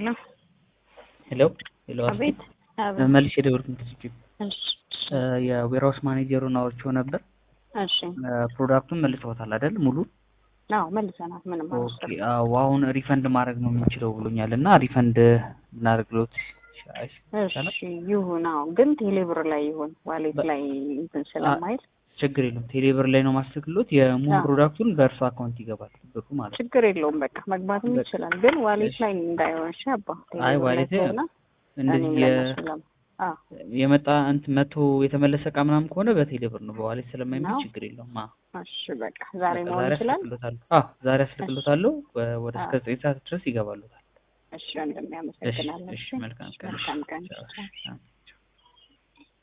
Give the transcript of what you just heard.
ሄሎ ሄሎ ሄሎ አቤት አቤት መልሼ የደወልኩት ከዚህ እሺ የዌርሃውስ ማኔጀሩን አውርቼው ነበር። እሺ ፕሮዳክቱን መልሰውታል አይደል? ሙሉ አዎ መልሰናል ምንም ኦኬ። አልወሰድኩም አዎ አሁን ሪፈንድ ማድረግ ነው የምንችለው ብሎኛል እና ሪፈንድ እናደርግሎት ይሻላል። እሺ ይሁን አዎ ግን ቴሌብር ላይ ይሁን ዋሌት በ- ላይ እንትን ስለማይል ችግር የለውም። ቴሌብር ላይ ነው ማስተክሎት የሙሉ አዎ። ፕሮዳክቱን በእርሱ አካውንት ይገባል ብሩ ማለት ነው። ችግር የለውም በቃ መግባትም በቃ። ይችላል ግን ዋሌት እሺ። ላይ እንዳይሆን እሺ አባ አይ ቴሌብር ላይ ዋሌት ከሆነ እንደዚህ እኔም የ- ለነሱ ለም አዎ የመጣ እንትን መቶ የተመለሰ እቃ ምናምን ከሆነ በቴሌብር ነው። በዋሌት ስለማይመች ነው? ችግር የለውም። አዎ እሺ በቃ ዛሬ በቃ መሆን ዛሬ ይችላል አስልክሎታለሁ። አዎ ዛሬ አስልክሎታለሁ። ወ- ወደ እስከ አዎ። ዘጠኝ ሰዓት ድረስ ይገባሉታል። እሺ ወንድሜ እሺ አመሰግናለሁ እሺ፣ መልካም ቀን። መልካም ቀን ቻው። ቻው። አዎ።